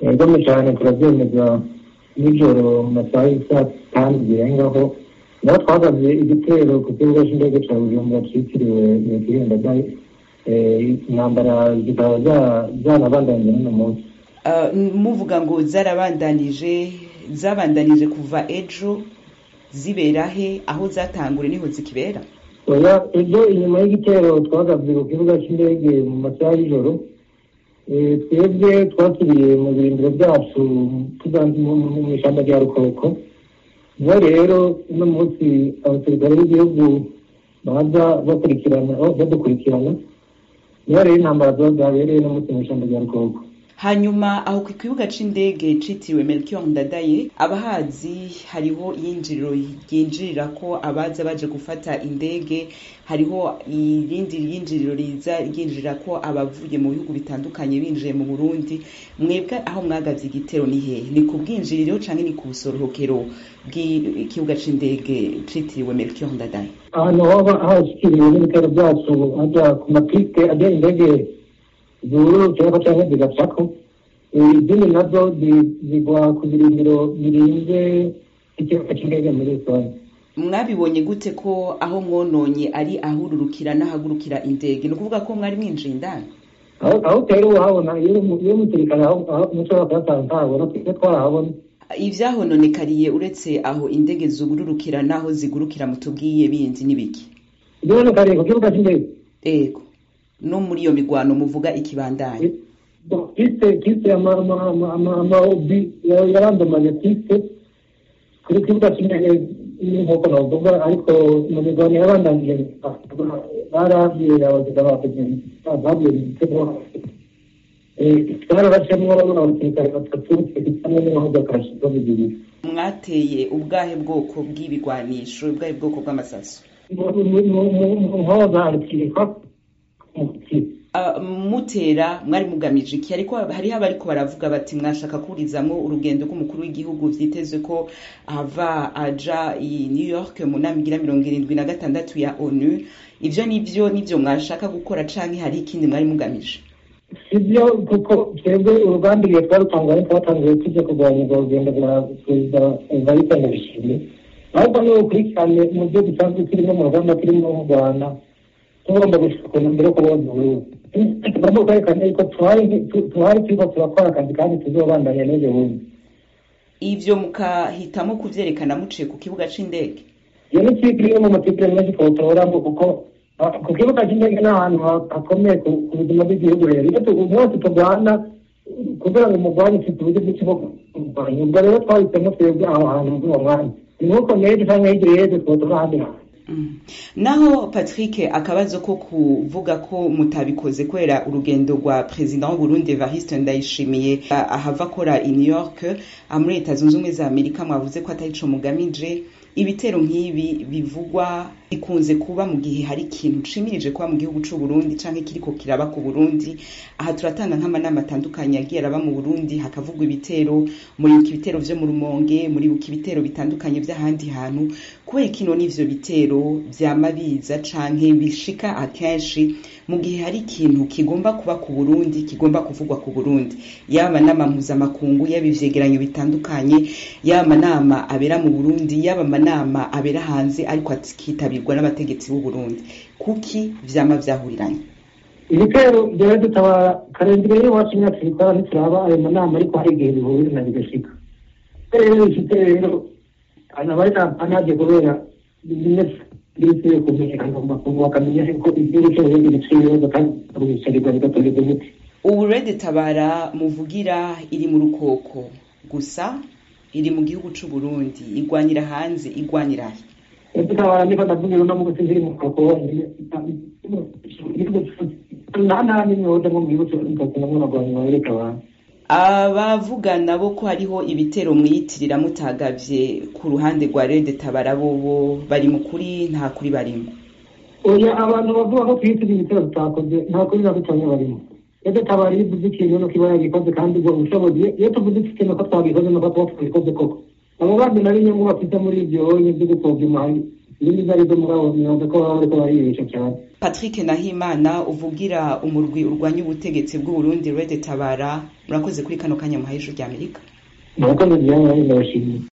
gome cyane turabyemeza nijoro mu masaha y'isaa tanu zirengaho naho twagabye igitero ku kibuga cy'indege cya bujumbura cyitiriwe nyakwirinda dayi intambara zikaba zanabandanyije n'uno munsi muvuga ngo zarabandanije zabandanije kuva ejo zibera he aho zatangure niho zikibera oya ejo inyuma y'igitero twagabye ku kibuga cy'indege mu masaha y'ijoro twebwe twasubiye mu birindiro byacu mu ishyamba rya rukoko niho rero uno munsi abasirikare b'igihugu baza bakurikirana badukurikirana niho rero intambara ziba zabereye no munsi mu ishyamba rya rukoko hanyuma aho ku kibuga c'indege citiriwe melchior ndadaye abahazi hariho iyinjiriro ryinjirira ko abaza baje gufata indege hariho irindi ryinjiriro riza ryinjirira ko abavuye mu bihugu bitandukanye binjiye mu burundi mwebwe aho mwagavye igitero ni hehe ni ku bwinjiriro canke ni ku busorohokero bw'ikibuga c'indege citiriwe melchior ndadaye ahantu hoba hashikiriwe n'ibitero vyacu haja ku mapiste ajya indege zururukirako canke zigacako izindi nazo zigwa ku birindiro birinze ikibuga c'indege muri rusange mwabibonye gute ko aho mwononye ari ahururukira n'ahagurukira indege ni ukuvuga ko mwari mwinjiye indani aho utera uhabona iyo umusirikare mushobora kuyasanga ntabona twebwe twarahabona ivyahononekariye uretse aho indege zugururukira n'aho zigurukira mutubwiye bindi n'ibiki ivyahononekariye ku kibuga c'indege ego no muri iyo migwano muvuga ikibandanye piste piste amaobi yarandomaje piste kuri kibuga c'indege nk'uko navuga ariko mu migwano yabandanije barabwiye abagizi babwiye igitego twararacemwo abasirikare batatu hamwe n'imodoka zo bibiri mwateye ubwahe bwoko bw'ibigwanisho ubwahe bwoko bw'amasaso muhoza rukirikwa mutera mwari mugamije iki ariko hariho abariko baravuga bati mwashaka kurizamwo urugendo rw'umukuru w'igihugu vyitezwe ko ava aja i new york mu nama igira mirongo irindwi na gatandatu ya onu ivyo nivyo nivyo mwashaka gukora canke hari ikindi mwari mugamije sibyo kuko twebwe urugamba igihe twarutangaye twatangiye tujya kurwanya urwo rugendo rwa perezida evariste ndayishimiye ahubwo ni ukurikirane mu byo dusanzwe turimo mu rugamba turimo mu rwanda tugomba gushaka mbere yo kuboza uburundi tugomba kwerekana yuko tuhari turiko turakora akazi kandi tuzobandanya n'ejo bundi ivyo mukahitamo kuvyerekana muciye ku kibuga c'indege iyo ni kipe imwe mu matipire menshi twotoramo kuko ku kibuga cy'indege ni ahantu hakomeye ku buzima bw'igihugu rero iyo mwese turwana kugira ngo umurwanyi ufite uburyo bwinshi bwo kurwanya ubwo rero twahisemo twebwe aho hantu muri uwo mwanya ni nk'uko n'ejo cyangwa hirya y'ejo twotora ahandi hantu naho patrick akabazo ko kuvuga ko mutabikoze kubera urugendo rwa perezida w'uburundi evariste ndayishimiye ahava akora i new york muri leta zunze ubumwe za amerika mwavuze ko atari co mugamije ibitero nk'ibi bivugwa bikunze kuba mu gihe hari ikintu nshimirije kuba mu gihugu c'u Burundi canke kiriko kiraba ku Burundi aha turatanga nk'amanama atandukanye yagiye araba mu Burundi hakavugwa ibitero muri ibitero vyo mu Rumonge muri ibitero bitandukanye vy'ahandi hantu kubera kino n'ivyo bitero vyama biza canke bishika akenshi mu gihe hari ikintu kigomba kuba ku Burundi kigomba kuvugwa ku Burundi yaba amanama mpuzamakungu yaba ivyegeranyo bitandukanye yaba amanama abera mu Burundi yaba amanama abera hanze ariko akitabirwa n'abategetsi b'u Burundi kuki vyama vyahuriranye ibitero byari dutabara karindwi y'iwacu imyaka ibikora ntituraba ayo manama ariko hari igihe bihurira bigashika rero igitero abari anaje kubera bise kumenyekana mu makungu bakamenya ko igihugu cy'uburundi giciye ibibazo kandi bicarirwa bigatorerwa umuti ubu rede tabara muvugira iri mu rukoko gusa iri mu gihugu c'u Burundi igwanyira hanze igwanyira he tabara niko ndavugira no mu gusizi iri mu rukoko nta nta n'imyodo mu gihugu cy'uburundi namwe nagwanya bareka abantu abavuga nabo ko hariho ibitero mwiyitirira mutagavye ku ruhande rwa rede tabara bobo bari mu kuri nta kuri barimo oya abantu bavuga ko twiyitirira ibitero tutakoze nta kuri na gutamye barimo rede tabara iyo uvuze ikintu nuko iba yagikoze kandi ubwo ubushobozi iyo tuvuze ikintu ko twabikoze nuko tuba twabikoze koko abo bandi nari inyungu bafite muri ibyo byo gupfobya umuhari ibindi izo ari zo muri abo myuga ko baba bariko bariyibesha cyane patrick nahimana uvugira umurwi urwanya ubutegetsi bw'uburundi rede tabara murakoze kuri kano kanya muhaye ijuru ry'amerika murakoze byanya ndabashimiye